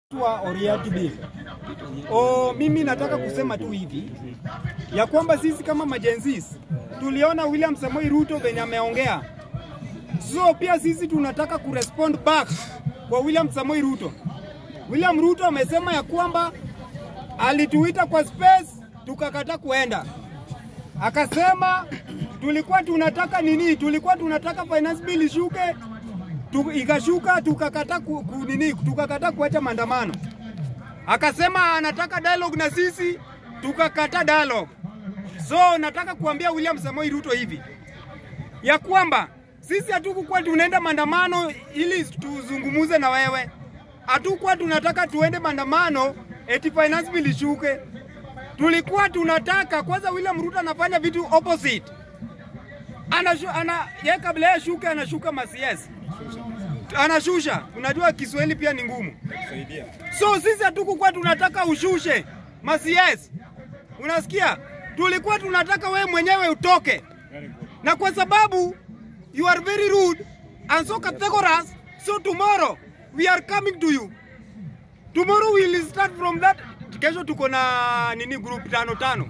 wa Oriati Bill. O, mimi nataka kusema tu hivi ya kwamba sisi kama majenzis tuliona William Samoei Ruto venye ameongea, so pia sisi tunataka kurespond back kwa William Samoei Ruto. William Ruto amesema ya kwamba alituita kwa space tukakata kuenda, akasema tulikuwa tunataka nini, tulikuwa tunataka finance bill ishuke tu, ikashuka tukakata ku, ku, nini tukakata kuacha maandamano. Akasema anataka dialogue na sisi tukakata dialogue. So nataka kuambia William Samoei Ruto hivi ya kwamba sisi hatukukuwa tunaenda maandamano ili tuzungumuze na wewe, hatukuwa tunataka tuende maandamano eti finance bill ishuke. Tulikuwa tunataka kwanza, William Ruto anafanya vitu opposite. Anashu, ana, ye kabla ya shuke anashuka masiesi anashusha. Unajua Kiswahili pia ni ngumu, so sisi hatukukuwa tunataka ushushe masies, unasikia? Tulikuwa tunataka wewe mwenyewe utoke, na kwa sababu you are very rude and so categorous, so tomorrow we are coming to you. Tomorrow we will start from that. Kesho tuko na nini, group tano tano.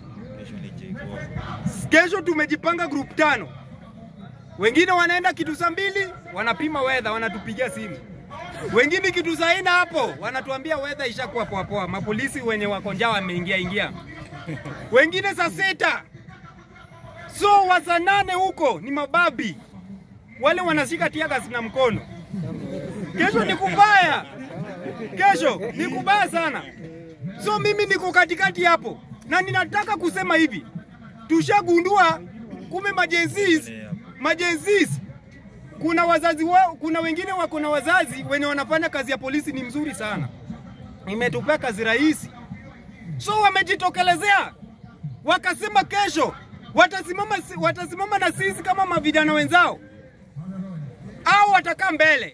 Kesho tumejipanga group tano wengine wanaenda kitu saa mbili wanapima weather, wanatupigia simu. Wengine kitu saa nne hapo wanatuambia weather ishakuwa poa poa, mapolisi wenye wako njaa wameingia ingia. Wengine saa sita, so wa saa nane huko ni mababi wale wanashika tiagas na mkono. Kesho ni kubaya, kesho ni kubaya sana. So mimi niko katikati hapo, na ninataka kusema hivi, tushagundua kumbe majenzis majenzis kuna wazazi wao, kuna wengine wako na wazazi wenye wanafanya kazi ya polisi ni mzuri sana, imetupea kazi rahisi. So wamejitokelezea wakasema kesho watasimama, watasimama na sisi kama mavijana wenzao, au watakaa mbele,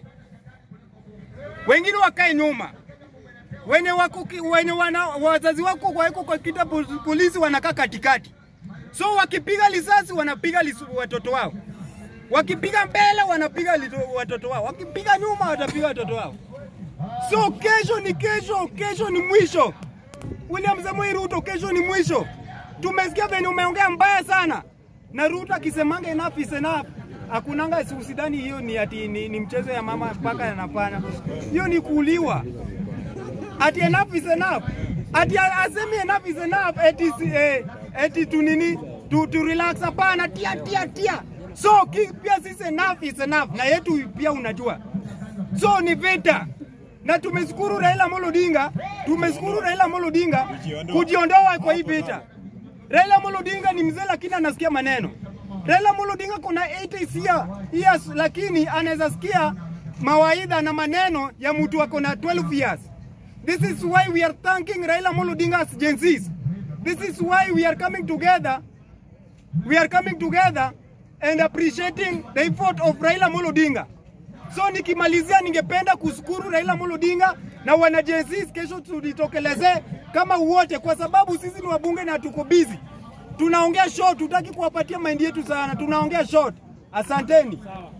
wengine wakae nyuma. Wenye wako, wenye wana, wazazi wako wako kwa kita polisi wanakaa katikati, so wakipiga risasi wanapiga watoto wao wakipiga mbele wanapiga watoto wao, wakipiga nyuma watapiga watoto wao. So kesho ni kesho, kesho ni mwisho. William Samoei Ruto, kesho ni mwisho. Tumesikia venye umeongea mbaya sana, na Ruto akisemanga enough is enough. Hakunanga usidhani hiyo ni ati ni, ni mchezo ya mama mpaka yanapana, hiyo ni kuuliwa. Ati enough is enough, ati asemi enough is enough, eti eh, eti tu nini tu, tu relax. Hapana, tia tia tia So ki, pia sisi enough is enough, na yetu pia unajua, so ni vita na tumeshukuru Raila Amolo Odinga, tumeshukuru Raila Amolo Odinga kujiondoa kwa hii vita. Raila Amolo Odinga ni mzee lakini anasikia maneno. Raila Amolo Odinga kuna 80 years lakini anaweza sikia mawaidha na maneno ya mtu ako na 12 years. This is why we are thanking Raila Amolo Odinga as Gen Zs. This is why we are coming together. We are coming together and appreciating the effort of Raila Amolo Odinga. So nikimalizia, ningependa kushukuru Raila Amolo Odinga na wana Gen Z, kesho tujitokeleze kama wote, kwa sababu sisi ni wabunge na tuko busy, tunaongea short, tutaki kuwapatia maindi yetu sana, tunaongea short. Asanteni.